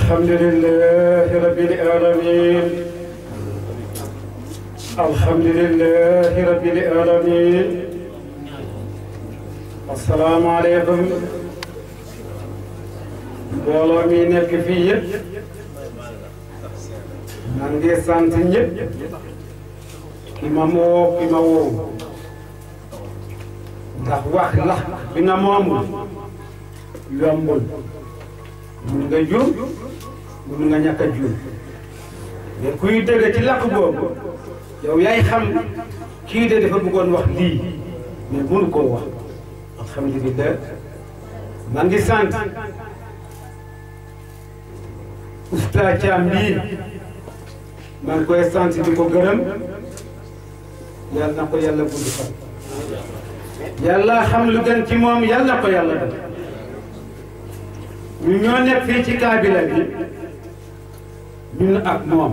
الحمد لله رب العالمين الحمد لله رب العالمين السلام عليكم mbooloo mi nekk fii yëpp man ngi sant ñëpp ki ma moo ki ma woo ndax wax la bi nga moomul yombul mun nga juum mun nga ñàkk a juum mais kuy dëgg ci làkk boobu yow yaay xam kii de dafa bëggoon wax lii mais mënu koo wax alhamdulilah man ngi sant Oustaz Thiam bii man koy sant di ko gërëm yàlla na ko yàlla gudd fan yàlla xam lu gën ci moom yàlla na ko yàlla def ñu ñoo nekk fii ci kaabila bi ñun ak moom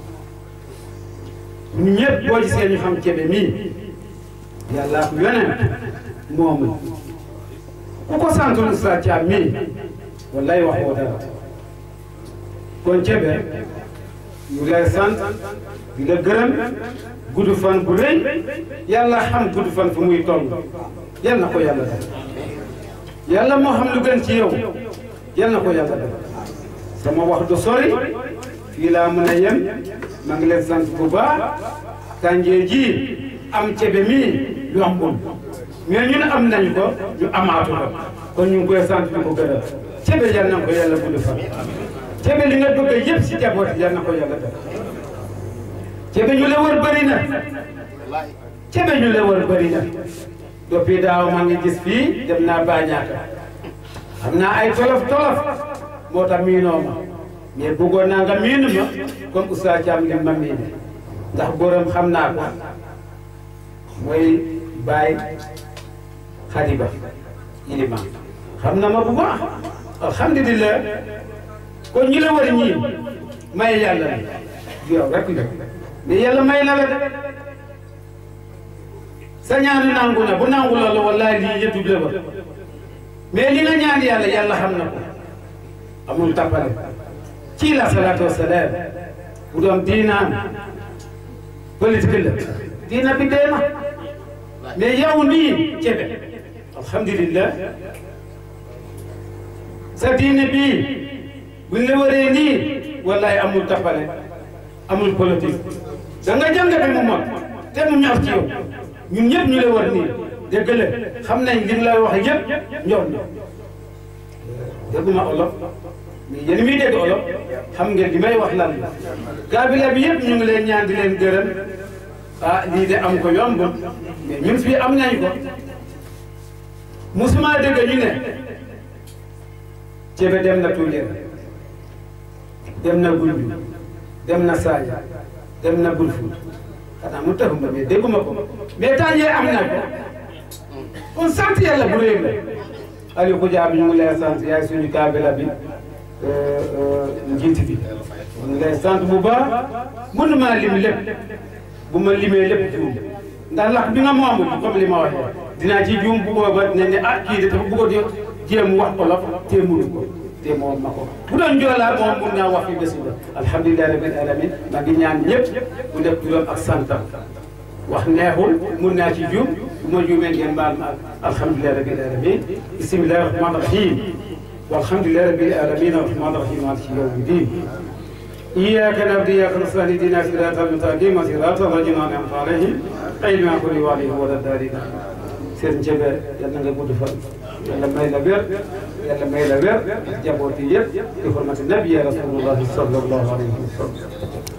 ñu ñëpp boo gisee ñu xam cebe mii yàlla ak yonent moomu ku ko santul Oustaz Thiam mii wallaay waxoo dara kon cebe ñu lay sant di la gërëm gudd fan bu rëy yàlla xam gudd fan fu muy toll yal na ko yàlla def yàlla moo xam lu gën ci yow yal na ko yàlla def sama wax du sori fii laa mën a yem maa ngi leen sant bu baax tànjee ji am cebe mii yombul mais ñun am nañ ko ñu amaatu ko kon ñu ngi koy sant di ko gërëm cebe yal na ko yàlla gudd fan cebe li nga bëgg yëpp si jaboot yal na ko yàlla def cebe ñu la wër bëri na cebe ñu la wër bëri na depuis daaw maa ngi gis fii dem naa Bañaaka xam naa ay tolof tolof moo tax miinoo ma mais bëggoon naa nga miinu ma comme Oustaz Thiam li ma miine ndax borom xam naa ko mooy Baye Khadiba Ilima xam na ma bu baax alhamdulilah kon ñi la war ñii may yàlla la yow rek la mais yàlla may na la de sa ñaan nangu na bu nangu la la wallahi lii yëpp du ba mais li nga ñaan yàlla yàlla xam na ko amul tappale ci la salaatu wasalaam bu doon diinaan politique la diina bi dee na mais yow nii cebe alhamdulillah sa diine bii buñ la waree nii wallahi amul tappale amul politique da nga jàng bi mu mag te mu ñor ci yow ñun ñëpp ñu la war nii dégg la xam nañ li mu lay wax yëpp ñor na dégguma olof mais yéen miy dégg olof xam ngeen li may wax lan la kaabila bi yëpp ñu ngi leen ñaan di leen gërëm ah lii de am ko yomb mais ñun fii am nañ ko musuma dégg ñu ne cebe dem na Tuuleen dem na Gunju dem na Saaja dem na Bulfut xanaa mu taxu ma mais dégguma ko mais tànjee am na ko kon sant yàlla bu réew la Aliou Koudia bi ñu ngi lay sant yaay suñu kaabila bi njiit bi ñu ngi lay sant bu baax mënuma lim lépp bu ma limee lépp juum ndax lax bi nga moomul comme li ma waxee dinaa ci juum bu booba ne ne ah kii de dafa bëggoon di jéem wax olof te mënu ko te moom ma ko bu doon joolaa moom mun naa wax fi bési ba alhamdulilah rabbil alamin maa ngi ñaan ñëpp bu def turam ak santam wax neexul mun naa ci juum bu ma juumee ngeen baal ma alhamdulilah rabbil alamin bismillahi rahmani rahim walhamdulilah rabbil alamin arrahmani rahim maliki yawmi din إياك نعبد وإياك نستعين اهدنا صراط المستقيم صراط الذين أنعمت عليهم غير المغضوب عليهم ولا الضالين seen jebe yàlla nga gudd fan yàlla may la wér yàlla may la wér jabooti yëpp di xurmati nabi ya rasulullahi sallallahu alayhi wa sallam